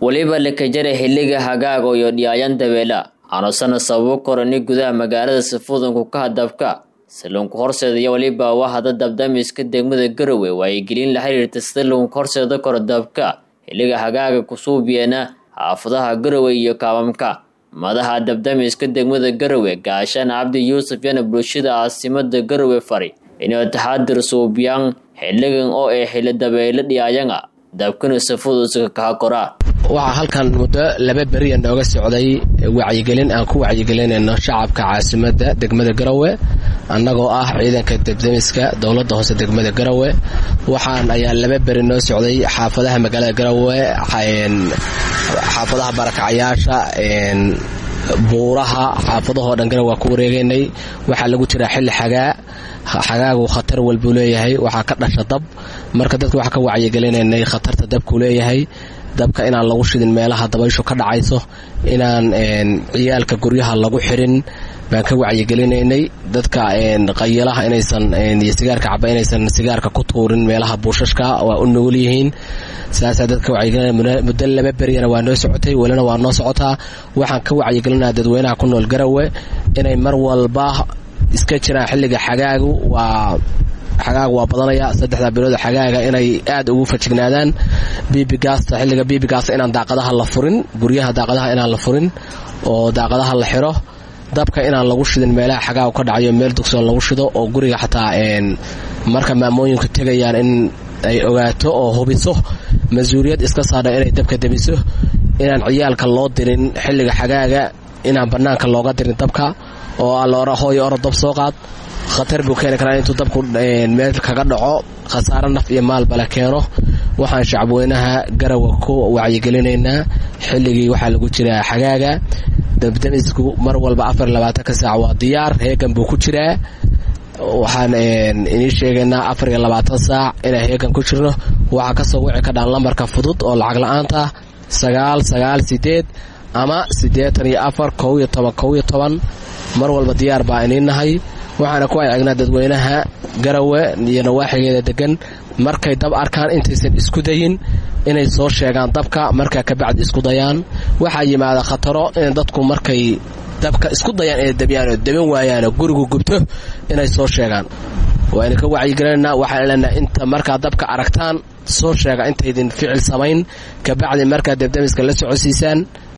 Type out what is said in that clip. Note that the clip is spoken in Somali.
weliba lakajara xilliga hagaaga iyo dhiyaayan dabeela aanusana sababo korani gudaha magaalada safuudanku ka hadabka salluunka horseeda iyo weliba wahada dabdamiska degmada garowe waayigelin la xiriirta sida lagunka horseeda koro dabka xilliga hagaaga kusuubiyana xaafadaha garowe iyo kaabamka madaxa dabdamiska degmada garowe gaashaan cabdi yuusuf yana bulshada caasimada garowe fari inay taxaadir suubiyaan xilligan oo ay xili dabeelo dhiyaayanga dabkana safuuduska kaha koraa waxaa halkan muddo laba beriya nooga socday wacyigelin aan ku wacyigelinayno shacabka caasimada degmada garowe annagoo ah ciidanka dabdamiska dowladda hoose degmada garowe waxaan ayaa laba beri noo socday xaafadaha magaalada garowe xaafadaha barakacayaasha buuraha xaafadahoo dhan garowe waa ku wareegaynay waxaa lagu jiraa xilli xagaa xagaagu khatar walbuu leeyahay waxaa ka dhasha dab marka dadka waxaa ka wacyigelinaynay khatarta dabkuu leeyahay dabka inaan lagu shidin meelaha dabayshu ka dhacayso inaan ciyaalka guryaha lagu xirin baan ka wacyigelinaynay dadka qayilaha inaysan iyo sigaarka caba inaysan sigaarka ku tuurin meelaha buushashka waa u nugul yihiin saasaa dadka wacyigelinaya muddo laba beryana waa noo socotay welina waa noo socotaa waxaan ka wacyigelinaya dadweynaha ku nool garowe inay mar walba iska jiraan xilliga xagaagu waa xagaaga waa badanaya saddexda bilood xagaaga inay aad ugu fajignaadaan bibigaasta xilliga bibigaasta inaan daaqadaha la furin guryaha daaqadaha inaan la furin oo daaqadaha la xiro dabka inaan lagu shidin meelaha xagaagu ka dhacayo meel dugsoon lagu shido oo guriga xataa marka maamooyinku tegayaan in ay ogaato oo hubiso mas-uuliyad iska saadha inay dabka debiso inaan ciyaalka loo dirin xilliga xagaaga inaan bannaanka looga dirin dabka oo alloora hooyo oro dab soo qaad khatar buu keeni karaa intuu dabku meel kaga dhaco khasaare naf iyo maalbala keeno waxaan shacabweynaha garawa ku wacyigelinaynaa xilligii waxaa lagu jiraa xagaaga dabdamisku mar walba afar labaatanka saac waa diyaar heegan buu ku jiraa waxaan inii sheegaynaa afar iyo labaatan saac inaan heegan ku jirno waxaa kasoo wici kadhaan lambarka fudud oo lacag la-aanta sagaal sagaal sideed ama siddeetan iyo afar kow iyo toban kow iyo toban mar walba diyaar baa inii nahay waxaana ku ayagnaa dadweynaha garawe iyo nawaaxigeeda degan markay dab arkaan intaysan isku dayin inay soo sheegaan dabka markaa kabacdi isku dayaan waxaa yimaada khataro in dadku markay dabka isku dayaan inay dabiyaan oo daban waayaanoo gurigu gubto inay soo sheegaan waaynu ka wacyigelinanaa waxaan leenaha inta markaa dabka aragtaan soo sheega intaydin ficil samayn kabacdi markaa dabdamiska la socodsiisaan